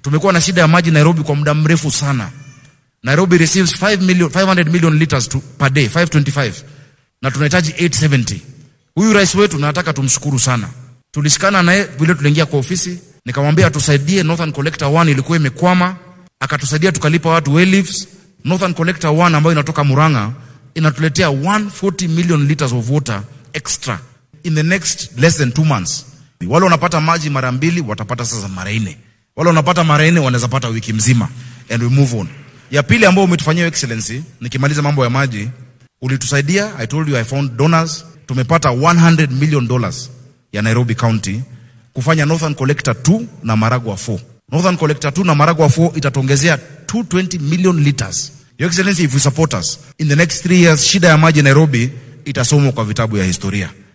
Tumekuwa na shida ya maji Nairobi kwa muda mrefu sana. Nairobi receives 5 million, 500 million liters to, per day, 525 na tunahitaji 870. Huyu rais wetu nataka tumshukuru sana. Tulishikana naye vile tuliingia kwa ofisi, nikamwambia atusaidie Northern Collector 1 ilikuwa imekwama, akatusaidia tukalipa watu well leaves. Northern Collector 1 ambayo inatoka Murang'a inatuletea 140 million liters of water extra in the next less than two months. Wale wanapata maji mara mbili watapata sasa mara nne, wale wanapata mara nne wanaweza pata wiki mzima, and we move on. Ya pili ambayo umetufanyia excellency, nikimaliza mambo ya maji, ulitusaidia. I told you I found donors, tumepata 100 million dollars ya Nairobi County kufanya Northern Collector 2 na Maragua 4. Northern Collector 2 na Maragua 4 itatongezea 220 million liters. Your Excellency, if you support us in the next three years, shida ya maji Nairobi itasomwa kwa vitabu ya historia.